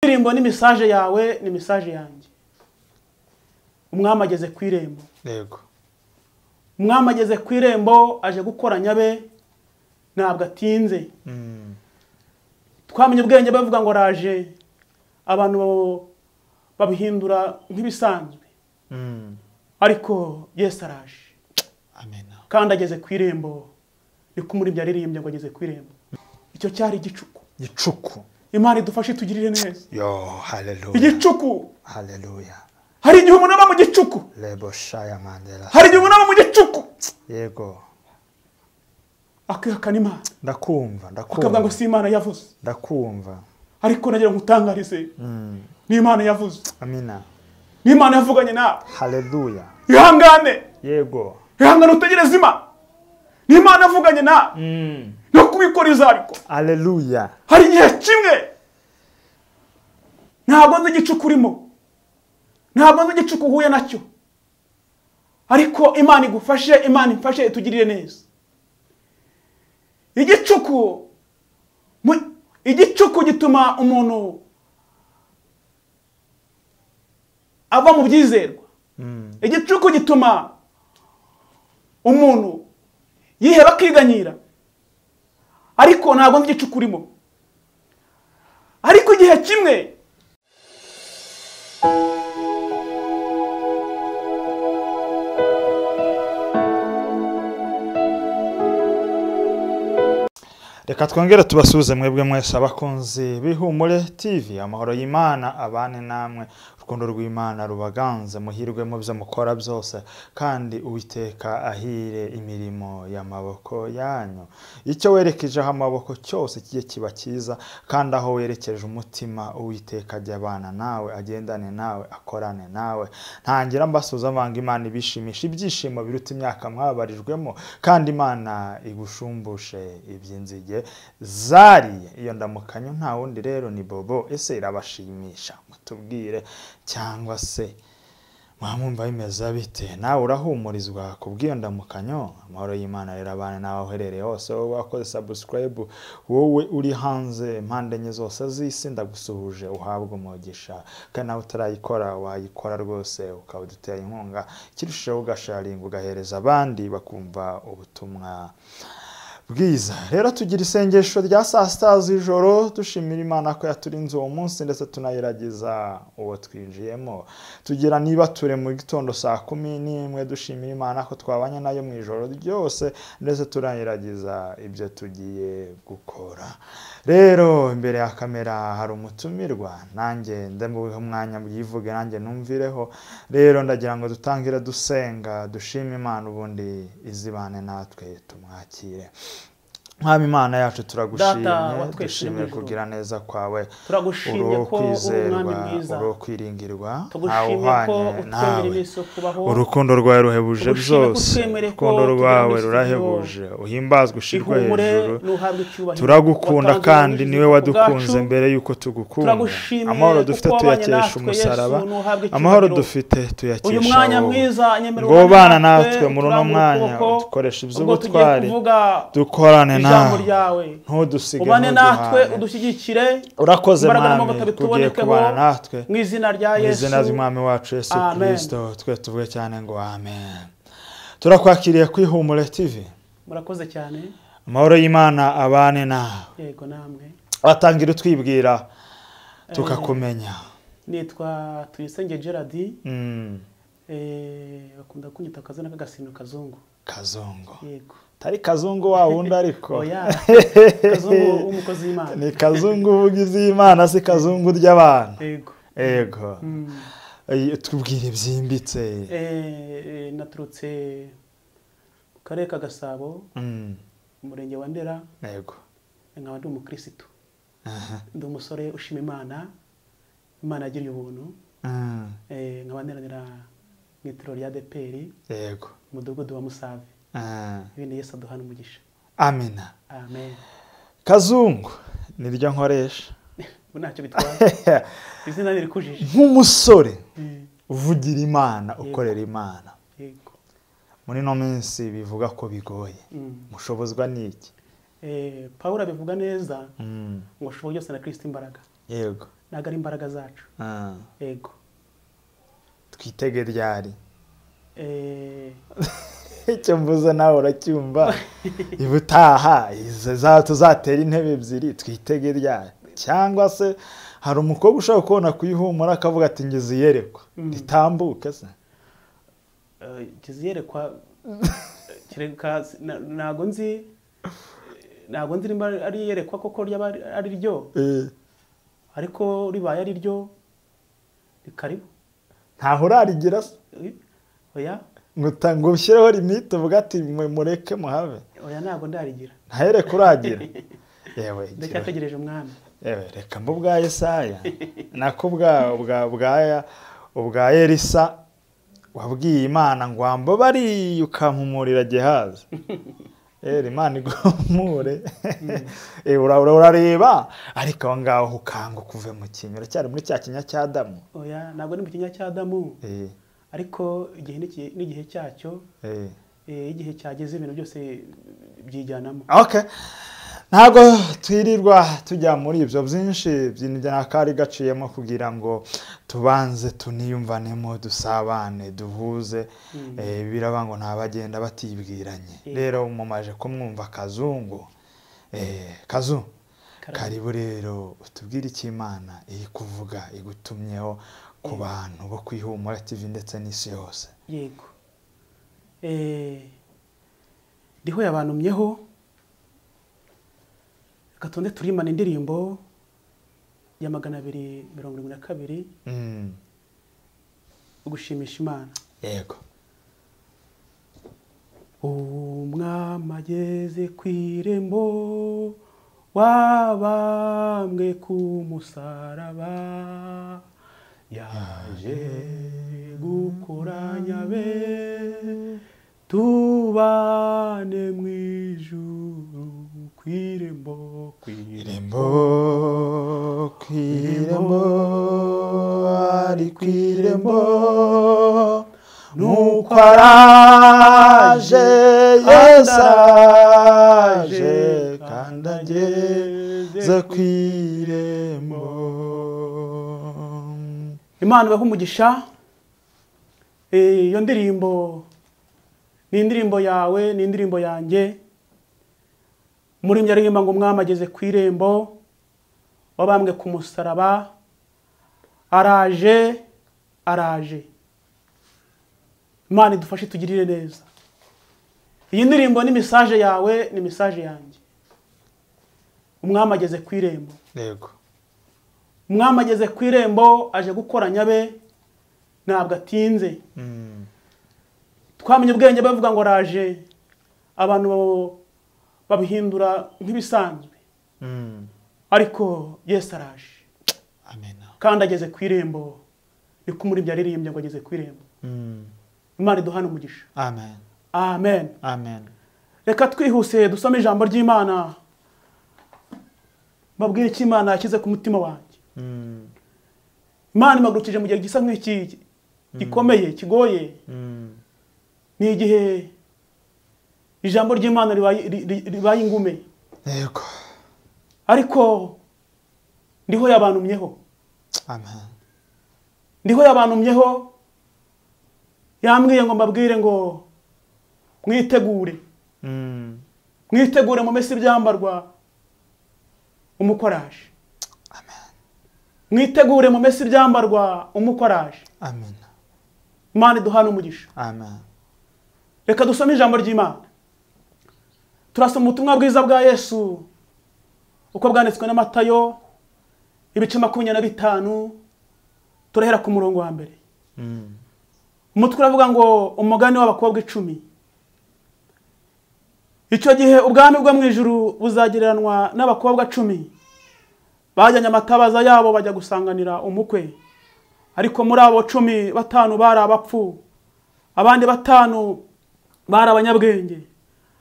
indirimbo ni mesaje yawe ni mesaje yanjye umwami ageze ku irembo yego umwami ageze ku irembo aje gukora nyabe ntabwo atinze Mm. twamenye ubwenge bavuga ngo araje abantu babihindura nk'ibisanzwe Mm. ariko yesu araje amen kandi ageze ku irembo niko umuribyi yaririmbye ngo ageze ku irembo icyo cyari igicuku gicuku imana idufashe itugirire neza yo haleluya igicuku haleluya hari igihe umuntu aba mu gicuku lebo shaya mandela hari igihe umuntu aba mu gicuku yego akihakana imana ndakumva akavuga ngo ndakumva si imana yavuze ndakumva ariko nagira ngo utangarize Mm. ni imana yavuze amina ni imana yavuganye nawe haleluya ihangane yego ihangane utegereze imana ni imana yavuganye nawe Mm. no kubikoreza ariko haleluya hari igihe kimwe ntabwo nzi igicuku urimo ntabwo nzi igicuku uhuye nacyo ariko imana igufashe imana imfashe itugirire neza igicuku mu- igicuku gituma umuntu ava mu byizerwa Mm. igicuku gituma umuntu yiheba akiganyira ariko ntabwo nzi igicuku urimo ariko igihe kimwe reka twongere tubasuhuze mwebwe mwese abakunzi b'ihumure tv amahoro y'imana abane namwe urukundo rw'imana rubaganze muhirwe mu byo mukora byose kandi uwiteka ahire imirimo y'amaboko yanyu icyo werekejeho amaboko cyose kijye kiba cyiza kandi aho werekeje umutima uwiteka ajya abana nawe agendane nawe akorane nawe ntangira mbasuhuza mvanga imana ibishimisha ibyishimo biruta imyaka mwabarijwemo kandi imana igushumbushe iby'inzige zariye iyo ndamukanyo nta wundi rero ni bobo ese irabashimisha mutubwire cyangwa se mwamwumva bimeze bite nawe urahumurizwa ku bw'iyo ndamukanyo amahoro y'imana rero abana nawe aho uherereye hose wowe wakoze sabusikarayibu wowe uri hanze impande enye zose z'isi ndagusuhuje uhabwe umugisha kandi nawe utarayikora wayikora rwose ukaba udutera inkunga kirusheho ugasharinga ugahereza abandi bakumva ubutumwa bwiza rero tugira isengesho rya saa sita z'ijoro dushimira imana ko yaturinze uwo munsi ndetse tunagerageza uwo twinjiyemo tugira niba ture mu gitondo saa kumi n'imwe dushimira imana ko twabanye nayo mu ijoro ryose ndetse tunagerageza ibyo tugiye gukora rero imbere ya kamera hari umutumirwa nanjye ndemuhe umwanya mbyivuge nanjye numvireho rero ndagira ngo dutangire dusenga dushime imana ubundi izibane natwe tumwakire mwami imana yacu turagushimye Data wa twese dushimire uri mu ijuru. kugira neza kwawe turagushimye uri ko uri umwami kwizerwa mwiza uri kwiringirwa ntawe tugushimye ko uhwanye utwemera nawe iminsi yo kubaho urukundo rwawe ruhebuje Tugushime ko byose utwemereye ko urukundo tugira rwawe iminsi rurahebuje uhimbazwe ushyirwe ihumure hejuru nuhabwe icyubahiro turagukunda Watanze kandi ubuzima niwe bwacu. wadukunze mbere y'uko tugukunda Turagushimiye amahoro kuko dufite wabanye tuyakesha natwe, umusaraba Yesu, nuhabwe amahoro icyubahiro. dufite uyu tuyakesha mwanya wowe mwiza nyemerera ngo ubane bana natwe muri uno turambura mwanya ukuboko, dukoresha ubwo tugiye iby'ubutwari kuvuga dukorane ijambo nawe ryawe ntudusige ubane natwe ntuduhane udushyigikire urakoze imbaraga mwami n'amavuta tugiye bituboneke kubana natwe mu izina rya mu yesu izina ry'umwami wacu yesu Amen. kirisito twe tuvuge cyane ngo amen turakwakiriye kuri humure tv murakoze cyane amahoro y'imana abane nawe yego namwe watangira utwibwira tukakumenya nitwa tuyisenge gerard Mm, eh, bakunda kunyita akazina k'agasino kazungu kazungu yego tari kazungu wa wundi ariko oya kazungu w'umukozi w'imana ni kazungu uvuga iz'imana si kazungu ry'abantu yego yego Mm. Eh, tubwire byimbitse Eh, eh, naturutse mu karere ka gasabo Mm, umurenge wa ndera yego nkaba ndi umukirisitu Aha. ndi umusore ushima imana imana yagiriye ubuntu Mm, Eh, nkaba neranira mu itiro rya deperi yego umudugudu wa musave Ah, ibindi yesu aduhana umugisha amina amen kazungu niryo nkoresha ubu ntacyo bitwara izina ntirikujije nk'umusore Eh, uvugira imana ukorera imana yego muri ino minsi bivuga ko bigoye Mm. mushobozwa n'iki Eh, pawulo abivuga neza Mm, ngo ushoboye byose na kirisita imbaraga yego ntabwo ari imbaraga zacu Ah, yego twitege ryari Eh, icyo mvuze nawe uracyumva ibutaha izi za tuzatera intebe ebyiri twitege ryari cyangwa se hari umukobwa ushobora kubona kuyihumura akavuga ati ngize iyerekwa Mm. itambuke se eh, kiziyerekwa kereka na- ntabwo nzi ntabwo nzi niba ari iyerekwa koko ryaba ari- ari ryo Eh, ariko ribaye ari ryo ni karibu ntaho urarigira se Eh, oya ngo uta- ngo ushyireho limite uvuga ati mwe mureke muhave oya ntabwo ndarigira ntahereke uragira yewe yewe. ndacyategereje umwami Ewe, reka mbu bwa Yesaya nako bwa bwa bwaya ubwa Elisa wabwiye Imana ngo wamba bari ukampumurira Gehazi Eri Imana igomure Eh, ura- ura- urareba ariko aho ngaho ukanga ukuve mu kinyo uracyari muri cya kinya cya Adamu oya ntabwo ni mu kinya cya adamu Eh, ariko igihe n'iki- n'igihe cyacyo eh. eh, igihe cyageze ibintu byose byijyanamo Okay. ntabwo twirirwa tujya muri ibyo byinshi by'injyanakari gaciyemo kugira ngo tubanze tuniyumvanemo dusabane duhuze Mm. eh, biraba ngo ntabagenda batibwiranye Eh. rero mumaje kumwumva kazungu eh, kazu Karibu. karibu rero utubwire icyo imana iri kuvuga igutumyeho ku bantu bo kwihumura tv ndetse n'isi yose yego Eh, ndiho yabantumyeho reka tonde turimana indirimbo ya magana abiri mirongo irindwi na kabiri Mm, gushimisha imana yego umwami ageze ku irembo wabambwe ku musaraba yaje gukoranya be tubane mu ijuru ku irembo ku irembo ku irembo ari ku irembo nuko araje yesu araje kandi ageze ku irembo imana ibahe umugisha Eh, iyo ndirimbo ni indirimbo yawe ni indirimbo yanjye muri aririmba ngo umwami ageze ku irembo wabambwe ku musaraba araje araje imana idufashe tugirire neza iyi ndirimbo ni mesaje yawe ni mesaje yanjye umwami ageze ku irembo yego umwami ageze ku irembo aje gukoranya be ntabwo atinze Mm, twamenye ubwenge bavuga ngo araje abantu babo- babihindura nk'ibisanzwe mm. ariko yesu araje amen kandi ageze ku irembo ni ko umuribyi yaririmbye ngo ageze ku irembo Mm, imana iduhane umugisha amen amen amen reka twihuse dusome ijambo ry'imana babwire icyo imana yashyize ku mutima wanjye Mm, imana imagurukije mu gihe gisa nk'iki gikomeye kigoye mm. ni igihe ijambo ry'imana ribaye- ri- ri- ribaye ingume yego ariko ndiho yabantumyeho amen ndiho yabantumyeho yambwiye ngo mbabwire ngo mwitegure Mm, mwitegure mu minsi ibyambarwa umukoraje mwitegure mu minsi ibyambarwa umukoraje amen imana iduhana umugisha amen reka dusome ijambo ry'imana turasoma ubutumwa bwiza bwa yesu uko bwanditswe na matayo ibice makumyabiri na bitanu turahera ku murongo wa mbere Mm. umutwe uravuga ngo umugani w'abakobwa icumi icyo gihe ubwami bwo mu ijuru buzagereranwa n'abakobwa cumi bajyanye amatabaza yabo bajya gusanganira umukwe ariko muri abo cumi batanu bari abapfu abandi batanu bari abanyabwenge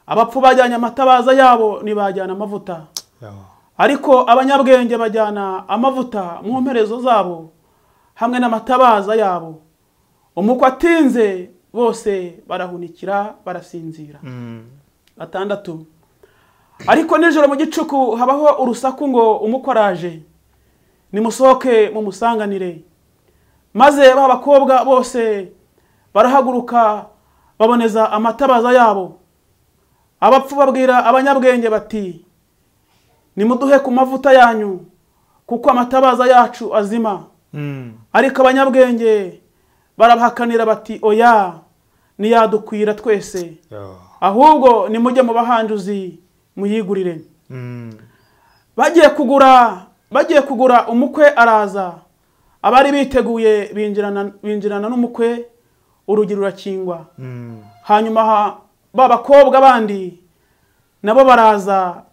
abapfu bajyanye amatabaza yabo ntibajyana amavuta Yo. ariko abanyabwenge bajyana amavuta mu mperezo zabo hamwe n'amatabaza yabo umukwe atinze bose barahunikira barasinzira Mm. gatandatu ariko nijoro mu gicuku habaho urusaku ngo umukwe araje nimusohoke mumusanganire maze ba bakobwa bose barahaguruka baboneza amatabaza yabo abapfu babwira abanyabwenge bati nimuduhe ku mavuta yanyu kuko amatabaza yacu azima Mm. ariko abanyabwenge barabahakanira bati oya ntiyadukwira twese Yo. ahubwo nimujye mu bahanjuzi muyigurire Mm. bagiye kugura bagiye kugura umukwe araza abari biteguye binjirana binjirana n'umukwe urugi rurakingwa Mm. hanyuma ha- ba bakobwa bandi nabo baraza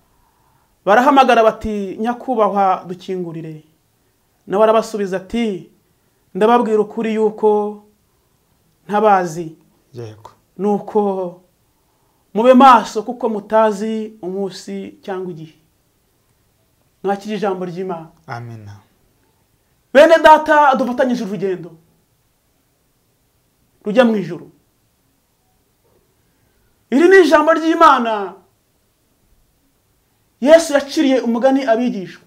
barahamagara bati nyakubahwa dukingurire nawe arabasubiza ati ndababwira ukuri yuko ntabazi Yego. nuko mube maso kuko mutazi umunsi cyangwa igihe mwakira ijambo ry'imana Amina. bene data dufatanyije urugendo rujya mu ijuru iri ni ijambo ry'imana yesu yaciriye umugani abigishwa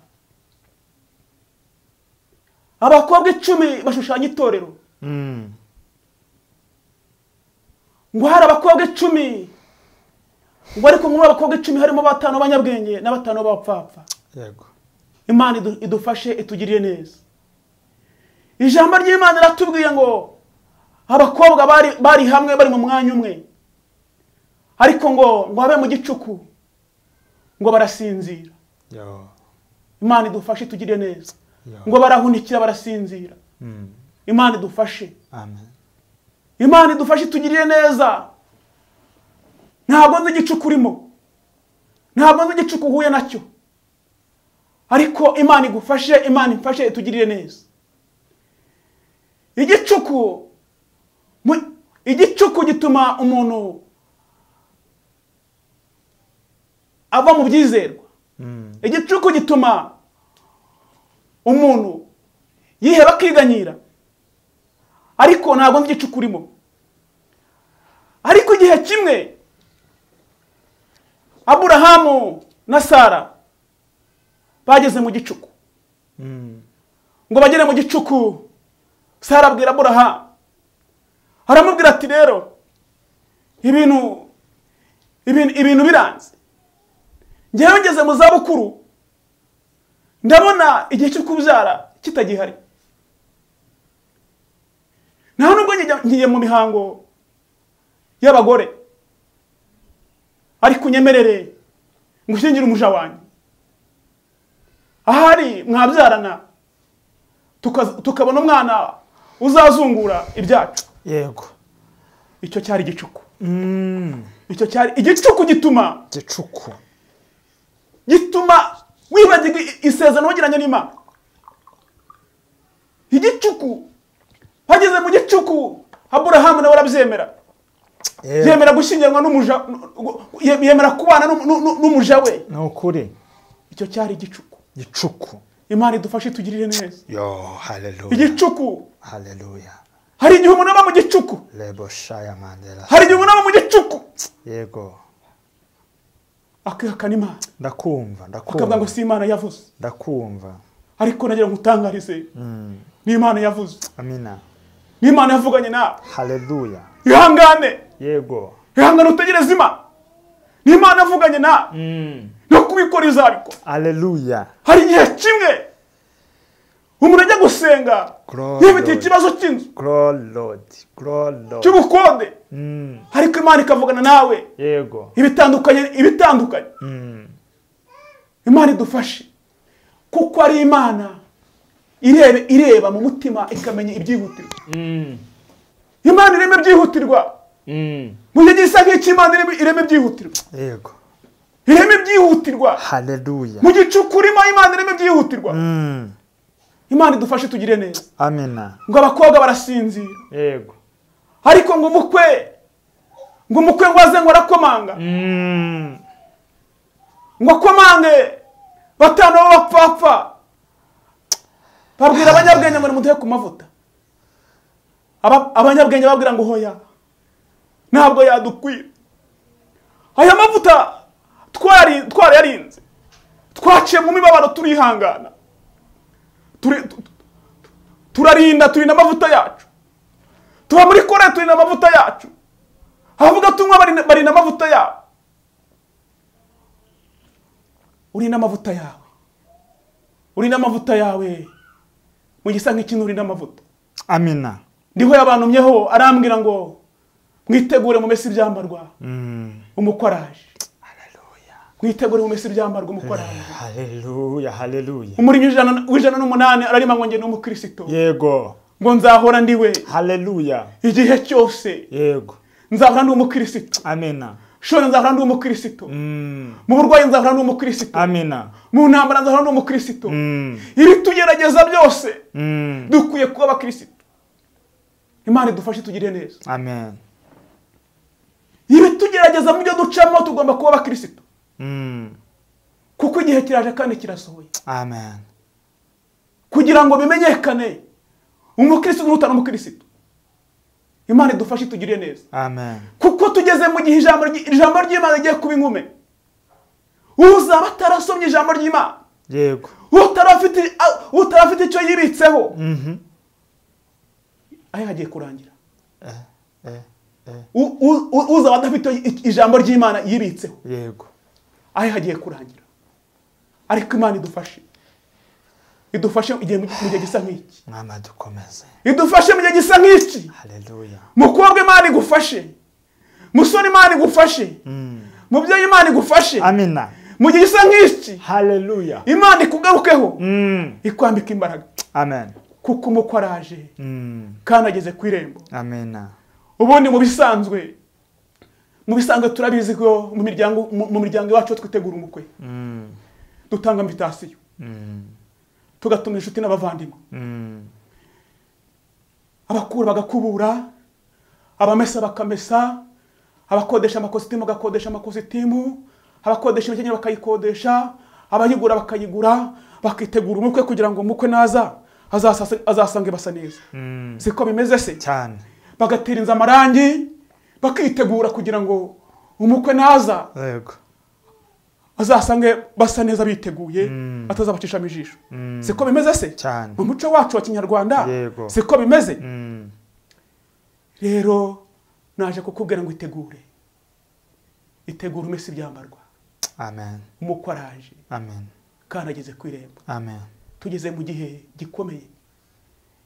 abakobwa icumi bashushanya itorero Mm. ngo hari abakobwa icumi ngo ariko muri abo bakobwa icumi harimo batanu b'abanyabwenge na batanu b'abapfapfa Yego. imana idu- idufashe itugirire neza ijambo ry'imana riratubwiye ngo abakobwa bari, bari hamwe bari mu mwanya umwe ariko ngo ngo habe mu gicuku ngo barasinzira Yo. imana idufashe itugirire neza Yo. ngo barahunikira barasinzira Mm. imana idufashe Amen. imana idufashe itugirire neza ntabwo nzi igicuku urimo ntabwo nzi igicuku uhuye nacyo ariko imana igufashe imana imfashe itugirire neza igicuku mu- igicuku gituma umuntu ava mu byizerwa Mm. igicuku gituma umuntu yiheba akiganyira ariko ntabwo nzi igicuku urimo ariko igihe kimwe aburahamu na sara bageze mu gicuku Mm. ngo bagere mu gicuku sara abwira aburahamu aramubwira ati rero ibintu ibintu ibintu biranze ngewe ngeze mu zabukuru ndabona igihe cyo kubyara kitagihari nta nubwo njya- ngiye mu mihango y'abagore ariko unyemerere ngo ushyingire umuja wanjye ahari mwabyarana tuka- tukabona umwana uzazungura ibyacu Yego. icyo cyari igicuku Mm. icyo cyari igicuku gituma Gicuku. gituma wibagirwa i- isezerano wagiranye n'imana igicuku bageze mu gicuku aburahamu nawe arabyemera Yego. yemera gushyingirwa n'umuja gu- gu- ye- yemera kubana n'um- n'u- n'u- n'umuja we Ni ukuri. icyo cyari igicuku Gicuku. imana idufashe itugirire neza Yo. Hallelujah. igicuku Hallelujah. hari igihe umuntu aba mu gicuku Lebo Shaya Mandela. hari igihe umuntu aba mu gicuku Yego. akihakana imana Ndakumva. akavuga ngo Ndakumva. si imana yavuze Ndakumva. ariko nagira ngo utangarize Mm. ni imana yavuze Amina. ni imana yavuganye nawe Hallelujah. ihangane Yego. ihangane utegereze imana ni imana yavuganye nawe Mm. no kubikoreza ariko Hallelujah. hari igihe kimwe umuntu ajya gusenga Glory, yifitiye Lord. ikibazo cy'inzu Glory Lord. Glory Lord. cy'ubukode Mm. ariko imana ikavugana nawe Yego. ibitandukanye ibitandukanye Mm. imana idufashe kuko ari imana ireba ireba mu mutima ikamenya ibyihutirwa Mm. imana irema ibyihutirwa Mm. mu gihe gisa nk'icy'imana irema- irema ibyihutirwa Yego. irema ibyihutirwa Hallelujah. mu gicuku urimo imana irema ibyihutirwa Mm. imana idufashe tugire neza Amina. ngo abakobwa barasinzira Yego. ariko ngo umukwe ngo umukwe ngo aze ngo arakomanga Mm. ngo akomange batanu b'abapfapfa babwira abanyabwenge ngo nimuduhe ku mavuta Aba- abanyabwenge babwira ngo hoya ntabwo yadukwira aya mavuta twari twarayarinze twaciye mu mibabaro turihangana turi- tu- tu- turarinda turinda amavuta yacu tuba muri kore turinda amavuta yacu abavuga tunywa barinda- barinda amavuta yabo urinda amavuta yawe urinda amavuta yawe mu gisa nk'ikintu urinda amavuta amina ndiho yabantumyeho arambwira ngo mwitegure mu minsi ibyambarwa Mm. umukoraje Haleluya. mwitegure mu minsi ibyambarwa umukoraje haleluya haleluya umurinyi w'ijana- w'ijana n'umunani ararima ngo njye ni umukristo yego ngo nzahora ndi we haleluya igihe cyose yego nzahora ndi umukristo amina shora nzahora ndi umukristo Mm. mu burwayi nzahora ndi umukristo amina mu ntambara nzahora ndi umukristo Mm. ibitugerageza byose Mm. dukwiye kuba abakristo imana idufashe tugire neza amen ibitugerageza mu byo ducamo tugomba kuba abakristo Mm. kuko igihe kiraje kandi kirasohoye amen kugira ngo bimenyekane umukristo n'utari umukristo imana idufashe itugirire neza amen kuko tugeze mu gihe ijambo ry- ijambo ry'imana rigiye kuba inkume uzaba atarasomye ijambo ry'imana yego utarafite a- utarafite icyo yibitseho Mhm. aho hagiye kurangira Eh, eh, eh. U- u- u- uzaba adafite i- ijambo ry'imana yibitseho yego aho hagiye kurangira ariko imana idufashe idufashe mu gihe mu gihe gisa nk'iki mwama dukomeze idufashe mu gihe gisa nk'iki haleluya mukobwa imana igufashe musore imana igufashe Mm. mubyeyi imana igufashe amina mu gihe gisa nk'iki haleluya imana ikugarukeho Mm. ikwambika imbaraga amen kuko umukwe araje Mm. kandi ageze ku irembo amina ubundi mu bisanzwe mu bisanzwe turabizi ko mu miryango mu mu miryango iwacu iyo twitegura umukwe Mm. dutanga invitasiyo Mm. tugatumira inshuti n'abavandimwe Mm. abakuru bagakubura abamesa bakamesa abakodesha amakositimu bagakodesha amakositimu abakodesha imikenyero bakayikodesha abayigura bakayigura bakitegura umukwe kugira ngo umukwe naza azasa- azasange basa neza Mm. siko bimeze se cyane bagatera inzu amarangi bakitegura kugira ngo umukwe naza yego azasange basa neza biteguye Mm. atazabacishamo ijisho Mm. siko bimeze se cyane mu muco wacu wa kinyarwanda Yego. siko bimeze Mm. rero naje kukubwira ngo itegure itegure iminsi ibyambarwa amen umukwe araje amen kandi ageze ku irembo amen tugeze mu gihe gikomeye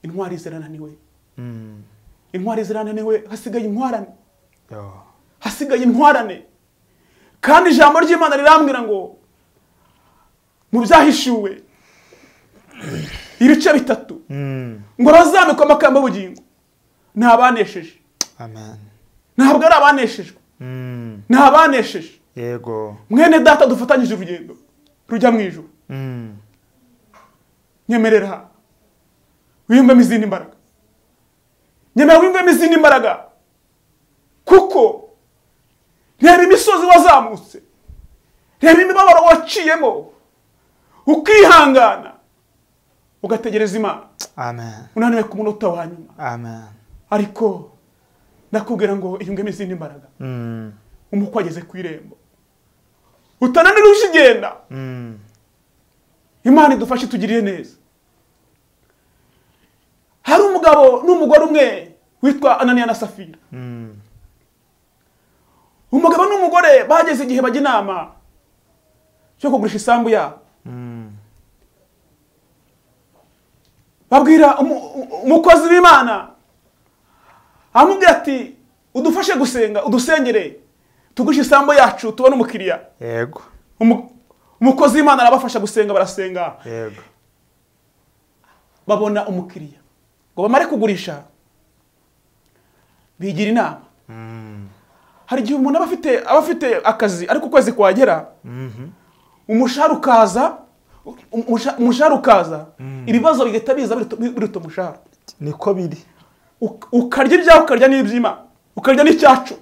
intwari zirananiwe Mm. intwari zirananiwe hasigaye intwarane yo hasigaye intwarane kandi ijambo ry'imana rirambwira ngo mu byahishuwe ibice bitatu Mm. ngo bazamikwa amagambo y'ubugingo ni abanesheje amen ntabwo ari abaneshejwe Mm. ni abanesheje yego mwene data dufatanyije urugendo rujya mu ijuru Mm. nyemerera wiyumvemo izindi mbaraga nyemerera wiyumvemo izindi mbaraga kuko reba imisozi wazamutse reba imibabaro waciyemo ukihangana ugategereza imana amen unaniwe ku munota wa nyuma amen ariko ndakubwira ngo iyumvemo izindi mbaraga Mm. umukwe ageze ku irembo utananira ugenda Mm. imana idufashe itugirire neza hari umugabo n'umugore umwe witwa ananiya na safira Mm. umugabo n'umugore bageze igihe bajya inama cyo kugurisha isambu yabo Mm. babwira umu- u- umukozi w'imana amubwira ati udufashe gusenga udusengere tugurishe isambu yacu tubone umukiriya yego Umu- umukozi w'imana arabafasha gusenga barasenga yego babona umukiriya ngo bamare kugurisha bigira inama Mm. hari igihe umuntu aba afite aba afite akazi ariko ukwezi kwagera Mhm. umushahara ukaza umusha- umushahara ukaza ibibazo bigahita biza biruta- biruta umushahara niko biri Uk- ukarya ibyawe ukarya n'ibyima ukarya n'icyacu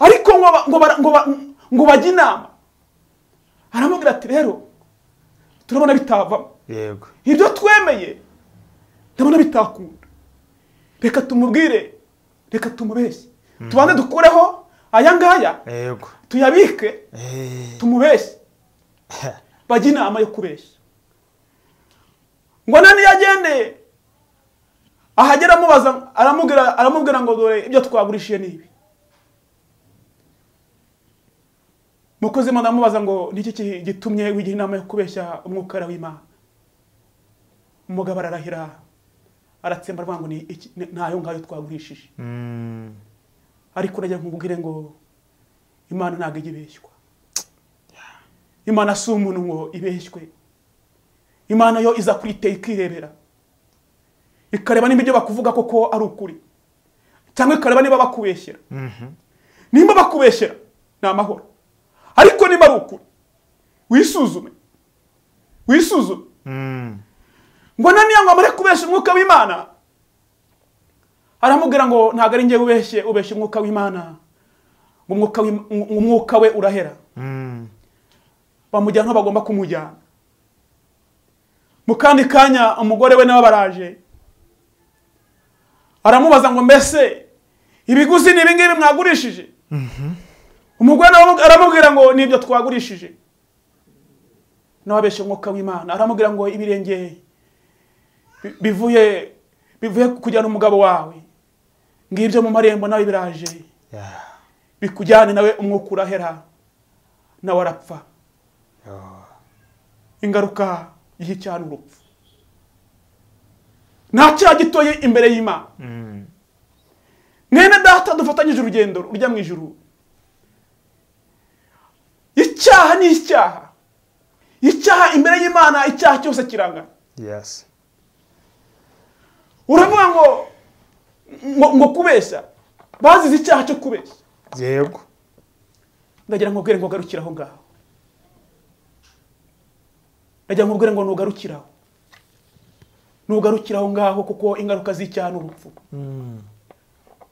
ariko ngo ba- ngo bara- ngo ba- ngo bajye inama aramubwira ati rero turabona bitavamo yego ibyo twemeye ndabona bitakunda reka tumubwire reka tumubeshye tubanze dukureho aya ngaya yego tuyabike Eh. tumubeshye bajya inama yo kubeshya ngo nani yagendeye ahagera amubaza aramubwira aramubwira ngo dore ibyo twagurishije ni ibi mukozi imana amubaza ngo ni iki gitumye wigira inama yo kubeshya umwuka w'imana umugabo ararahira aratsemba aravuga ngo ni iki- ni- ni ayo ngayo twagurishije Mm. ariko urajya nkubwire ngo imana ntabwo ijya ibeshywa imana si umuntu ngo ibeshywe imana yo iza kwiteye ikirebera ikareba niba ibyo bakuvuga koko ari ukuri cyangwa ikareba niba bakubeshyera Mhm. nimba bakubeshyera ni amahoro ariko niba ari ukuri wisuzume wisuzume Mm. ngo naniya ngo amare kubeshya umwuka w'imana aramubwira ngo ntabwo ari njyewe ubeshye ubeshya umwuka w'imana ngo umwuka w'Im- ngo umwuka we urahera Mm. bamujyana aho bagomba kumujyana mu kandi kanya umugore we nawe baraje aramubaza ngo mbese ibiguzi ni ibingibi mwagurishije umugore nawe aramubwira ngo nibyo twagurishije nawe abeshya umwuka w'imana aramubwira ngo ibirenge bi- bivuye bivuye kujyana umugabo wawe ngibyo mu marembo nawe biraje Yeah. bikujyane nawe umwuka urahera nawe arapfa Oh. ingaruka y'icyaha n'urupfu nta cyaha gitoye imbere y'imana Mm. mwene data dufatanyije urugendo rujya mu ijuru icyaha ni icyaha icyaha imbere y'imana icyaha cyose kirangana Yes. uravuga ngo ngo, ngo kubeshya bazize icyaha cyo kubeshya Yego. ndagira ngo ubwire ngo ugarukire aho ngaho ndagira ngo ubwire ngo nugarukire aho nugarukire aho ngaho kuko ingaruka z'icyaha ni urupfu Mm.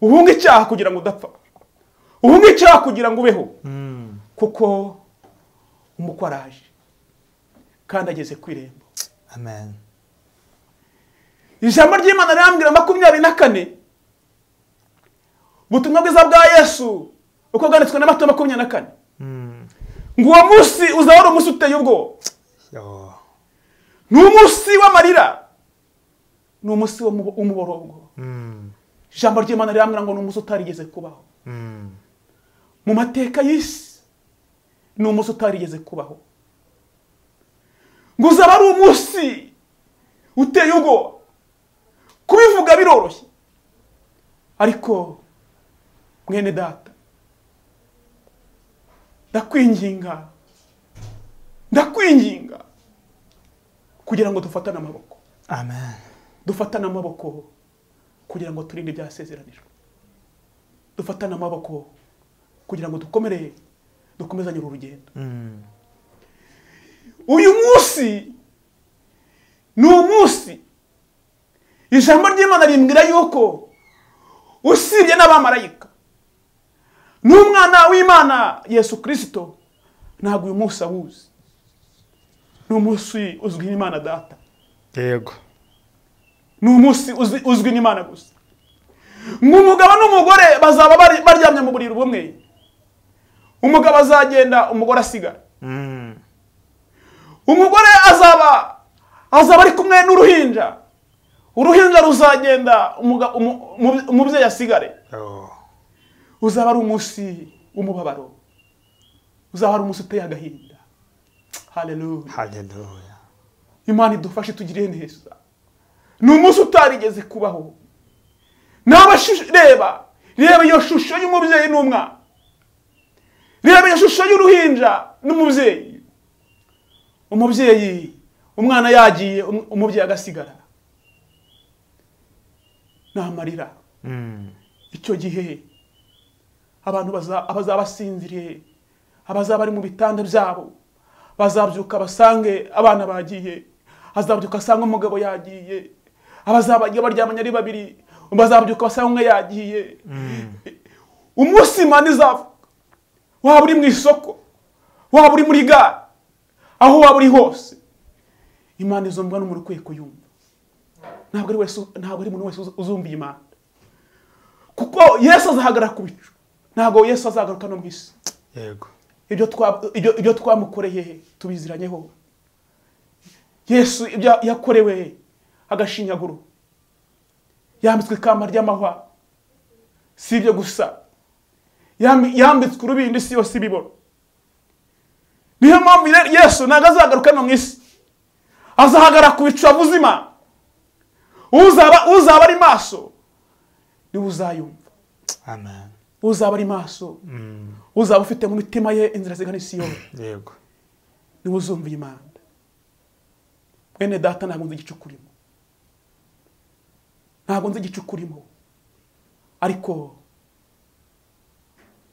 uhunge icyaha kugira ngo udapfa uhunge icyaha kugira ngo ubeho Mm. kuko umukwe araje kandi ageze ku irembo Amen. ijambo ry'imana rirambwira makumyabiri na kane ubutumwa bwiza bwa yesu uko bwanditswe na mato makumyabiri na kane Mm. ngo uwo munsi uzaba ari umunsi uteye ubwoba Oh. ni umunsi w'amarira ni umunsi w'umubo- w'umuborongo Mm. ijambo ry'imana rirambwira ngo ni umunsi utarigeze kubaho Mm. mu mateka y'isi ni umunsi utarigeze kubaho ngo uzaba ari umunsi uteye ubwoba kubivuga biroroshye ariko mwene data ndakwinginga ndakwinginga kugira ngo dufatane amaboko Amen. dufatane amaboko kugira ngo turinde ibyasezeranijwe dufatane amaboko kugira ngo dukomere dukomezanye uru rugendo Mm. uyu munsi ni umunsi ijambo ry'imana rimbwira yuko usibye n'abamarayika n'umwana w'imana yesu kirisito ntabwo uyu munsi awuzi ni umunsi uzwi n'imana data Yego. ni umunsi uzi- uzwi n'imana gusa ngo umugabo n'umugore bazaba bari- baryamye mu buriri bumwe umugabo azagenda umugore asigara Mm. umugore azaba azaba ari kumwe n'uruhinja uruhinja ruzagenda umuga- umu- umu- umubyeyi asigare Oh. uzaba ari umunsi w'umubabaro uzaba ari umunsi uteye agahinda haleluya Hallelujah. imana idufashe tugire neza ni umunsi utarigeze kubaho nawe shu- reba reba iyo shusho y'umubyeyi n'umwana reba iyo shusho y'uruhinja n'umubyeyi umubyeyi umwana yagiye um- umubyeyi agasigara ni amarira Mm. icyo gihe abantu baza- abazaba basinziriye abazaba bari mu bitanda byabo bazabyuka basange abana bagiye azabyuka asange umugabo yagiye abazaba bagiye baryamanye ari babiri bazabyuka basange umwe yagiye umunsi imana izava waba uri mu isoko waba uri muri gare aho waba uri hose imana izo mbwa n'umuntu ukwiye kuyumva ntabwo ari wese ntabwo ari umuntu wese uzu- uzumva iyi mana kuko yesu azahagarara ku bicu ntabwo yesu azagaruka no mu isi Yego. ibyo twa- ibyo- ibyo twamukoreye tubiziranyeho yesu ibyo yakorewe agashinyaguro yambitswe ikamba ry'amahwa si ibyo gusa Yambi- yambitswe urubindi isi yose ibibona niyo mpamvu rero yesu ntabwo azagaruka hano mu isi azahagara ku buzima uzaba uzaba ari maso niwe uzayumva amen uzaba ari maso Mm, uzaba ufite mu mitima ye inzira zigana isiyoni yego niwe uzumva iyi manda mwene data ntabwo nzi igice ukurimo ntabwo nzi igice ukurimo ariko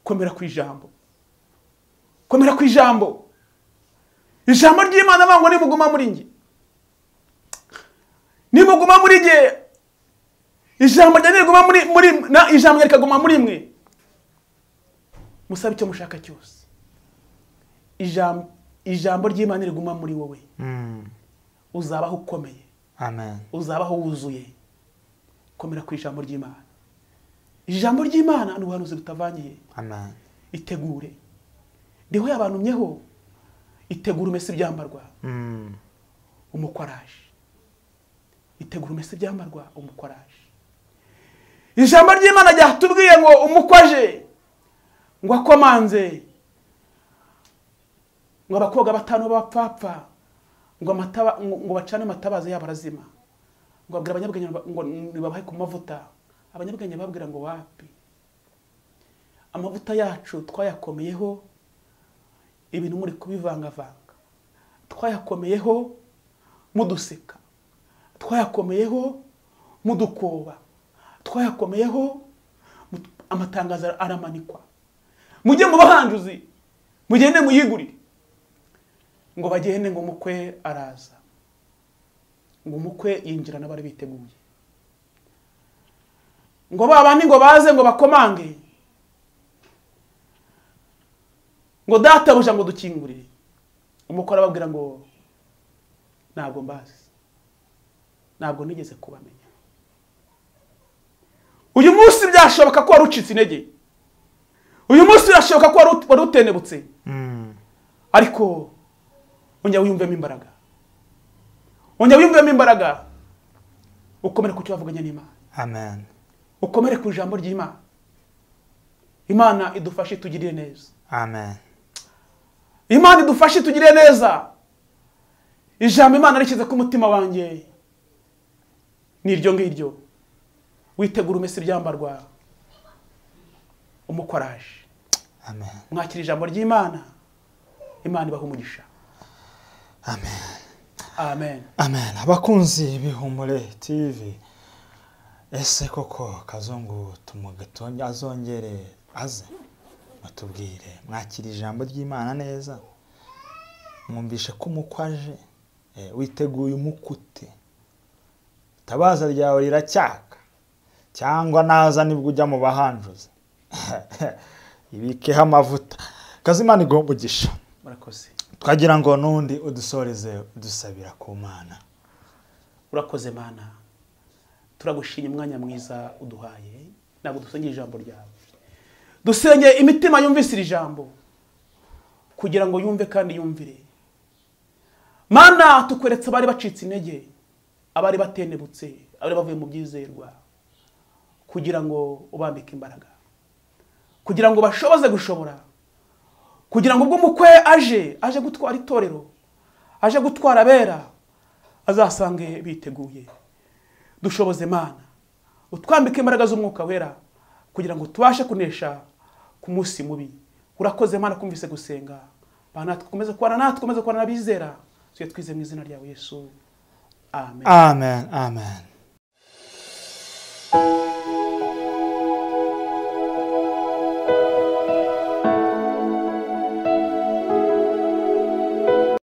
komera ku ijambo komera ku ijambo ijambo ry'imana ntabwo nimuguma muri njye nimuguma muri njye ijambo ryanjye riguma muri muri na- ijambo ryanjye rikaguma muri mwe musabe icyo mushaka cyose ijambo ijambo ry'imana riguma muri wowe Mm, uzabaho ukomeye amen uzabaho wuzuye komera ku ijambo ry'imana ijambo ry'imana ni ubuhanuzi butavangiye amen itegure ndiho yabantumyeho itegura umese ibyambarwa Mm, umukwaraje itegura umese ibyambarwa umukwaraje ijambo ry'imana ryatubwiye ngo umukwaje ngo akomanze ngo abakobwa batanu b'abapfapfa ngo amataba- ngo- ngo bacane amatabaza yabo arazima ngo abwira abanyabwenge ngo- ngo nibabahe ku mavuta abanyabwenge babwira ngo wapi amavuta yacu twayakomeyeho ibintu muri kubivangavanga twayakomeyeho muduseka twayakomeyeho mudukoba twayakomeyeho mut- amatangazo ara- aramanikwa mujye mu bahanjuzi mugende muyigurire ngo bagende ngo umukwe araza ngo umukwe yinjira n'abari biteguye ngo ba bandi ngo baze ngo bakomange ngo databuja ngo dukingurire umukwe arababwira ngo ntabwo mbazi ntabwo nigeze kubamenya uyu munsi byashoboka ko wari ucitse intege uyu munsi birashoboka ko wari ut- wari utenebutse mm, ariko ongera wiyumvemo imbaraga ongera wiyumvemo imbaraga ukomere ku cyo wavuganye n'imana amen ukomere ku ijambo ry'imana imana idufashe itugirire neza amen imana idufashe itugirire neza ijambo imana rishyize ku mutima wanjye ni iryo ngiryo witegura umese ibyambarwa umukoraje amen mwakira ijambo ry'imana imana ibaha umugisha amen amen amen abakunzi b'ihumure tv ese koko kazungu tumuge- tu- azongere aze batubwire mwakira ijambo ry'imana neza mwumvishe ko umukwe aje Eh, witeguye umukute itabaza ryawe riracyaka cyangwa naza nibwo ujya mu bahanjuzi ibikeho amavuta kazimana igomba umugisha urakoze twagira ngo n'undi udusoreze dusabira ku mana urakoze mana turagushimye umwanya mwiza uduhaye ntabwo dusengeye ijambo ryawe dusengeye imitima yumvise iri jambo kugira ngo yumve kandi yumvire mana tukweretse abari bacitse intege abari batenebutse abari bavuye mu byizerwa kugira ngo ubambike imbaraga kugira ngo bashoboze gushobora kugira ngo ubwo umukwe aje aje gutwara itorero aje gutwara abera azasange biteguye dushoboze mana utwambike imbaraga z'umwuka wera kugira ngo tubashe kunesha ku munsi mubi urakoze mana kumvise gusenga Bana natwe ukomeze kubana natwe ukomeze kubana n'abizera tuye twize mu izina ryawe yesu amen amen amen